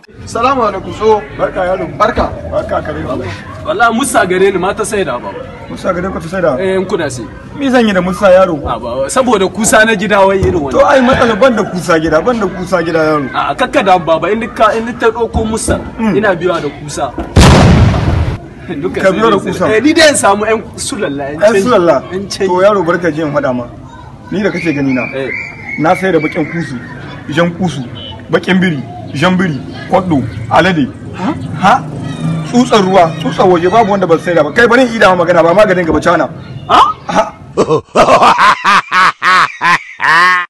salamu alaikum so barka yaro barka barka kare ba wallahi musa gare ni ma ta sai da ba musa gare ka ta sai da eh in kuna sai me zan yi da musa yaro a ba saboda kusa na gida wai irin to wannan ai matsala ban da kusa gida ban da kusa gida yaro a kakka da baba in ka in ta dauko musa ina biya da kusa Duka Ka sai biyo da dai- kusa? eh ni dai in samu yan sulalla yan ai canji. sulalla yan to canji yaro barka ji in faɗa ma ni da kake gani na eh na sai da bakin kusu jan kusu bakin biri jan biri kwaddo alade ha tsutsar ruwa tsutsar waje babu wanda ban sai da ba kai bari in ida ma magana ba maganin gaba cana ha ha